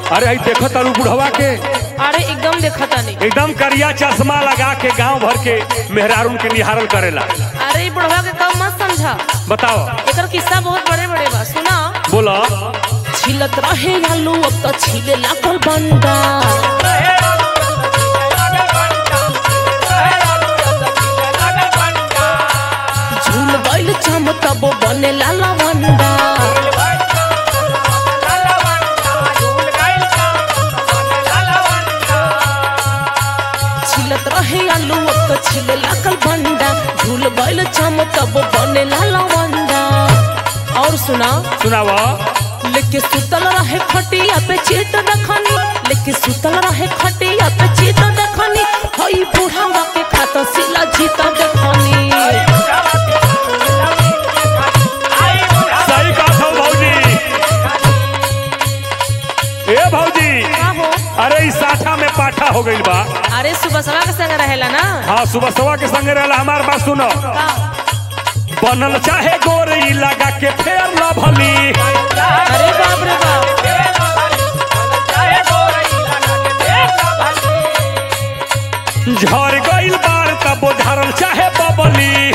अरे आई देखो तारू बुढ़वा के अरे एकदम देखता नहीं एकदम करिया चश्मा लगा के गांव भर के मेहरारून के निहारल करेला अरे ई बुढ़वा के कब मत समझा बताओ एकर किस्सा बहुत बड़े बड़े बा सुना बोला छिलत रहे आलू अब तो छिले लागल बंडा झूल गइल चम तब बने लाला वंडा छिलत रहे आलू अब तो छिले लागल बंडा झूल गइल चम तब बने लाला वंडा और सुना सुनावा लेके सुतल रहे खटिया पे चीट देखनी लेके सुतल रहे खटिया पे चीट देखनी हई बुढ़ावा के खाता सिला जीत देखनी सही कहा था भौजी ए भौजी का हो अरे इस साठा में पाठा हो गइल बा अरे सुबह सवा के संग रहेला ना हाँ सुबह सवा के संगे रहला हमार बात सुनो का बनल चाहे गोरई लगा के फेर ला भली अरे बाप रे बाप झर गइल बार तब झरल चाहे बबली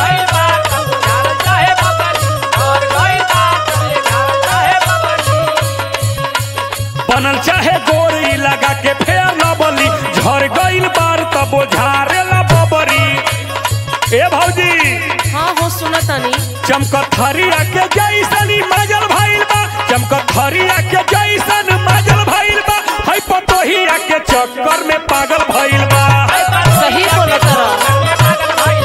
बनल चाहे गोरई लगा के फेर ला बली झर गइल बार तब झारे ला बबरी ए भौजी हाँ हो सुना तानी चमकत हरिया के जैसन मजल भइल बा चमकत हरिया के जैसन मजल भइल बा हई पतोहिया के चक्कर में पागल भइल बा सही बोला तरा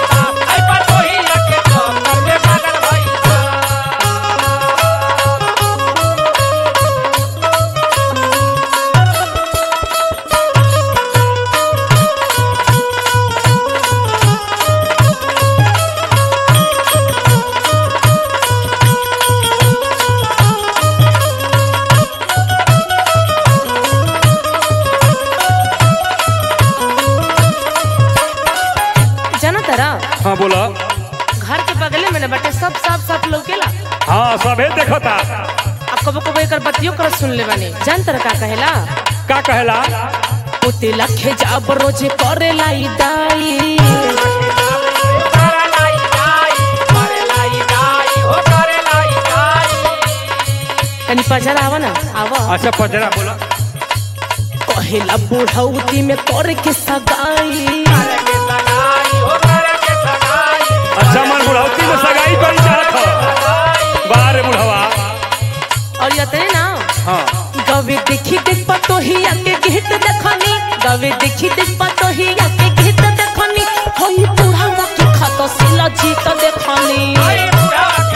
जाना तारा हाँ बोला घर के बगले में ना बटे सब साफ साफ लौकेला हाँ सबे देखता अब कबो कबो एकर बतियो कर सुन ले बानी जान तारा का कहेला का कहेला पोते लखे जाब रोजे करे लाई दाई तनी पजर आवा ना आवा अच्छा पजरा बोला कहेला बुढ़ौती में करे के सगाई अच्छा मन बुढ़ौती में सगाई करी चाहत हो बारे बुढ़वा और यतने ना हाँ गवे देखी देख पतो ही आके गीत देखनी गवे देखी देख पतो ही आके गीत देखनी होई बुढ़ावा के खाता सिला जीत देखनी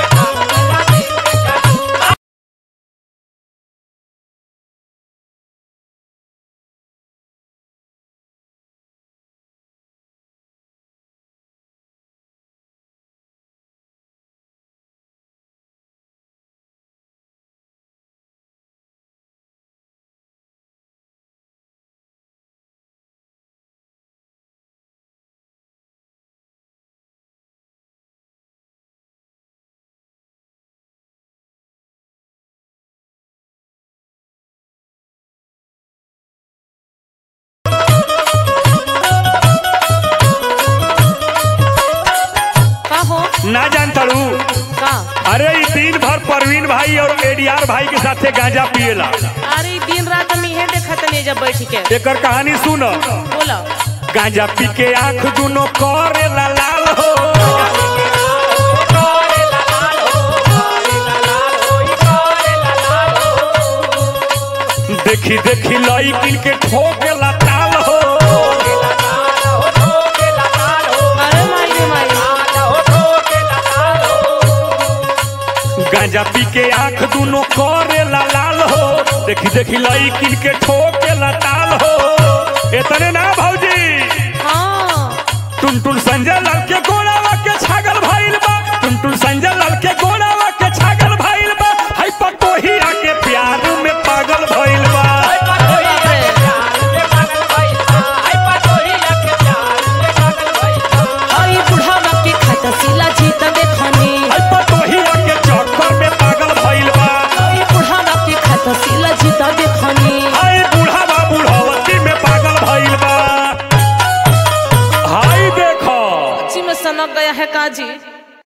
का हो ना जान तड़ू का अरे ई दिन भर परवीन भाई और एडीआर भाई के साथे गांजा पिएला अरे दिन रात हम इहे देखत नहीं जब बैठ के एकर कहानी सुन बोला गांजा पी के आंख दुनो करेला लाल हो देखी देखी लईकिन के ठोकेला ताल हो अरे माई रे माई गांजा पी के आंख दुनो करेला लाल हो देखी देखी लईकिन के ठोकेला ताल हो इतने ना भौजी हाँ टुन टुन संजय लाल के गोड़ावा के छागल भइल बा टुन टुन संजय लाल के गोड़ावा के छागल भइल बा हई पतोहिया के प्यार में पागल भइल बा अरे बाप रे हई बुढ़ावा के खाता सिला जीत देखनी हई पतोहिया के चक्कर में पागल भइल बा हई बुढ़ावा के खाता सिला जीत देखनी जी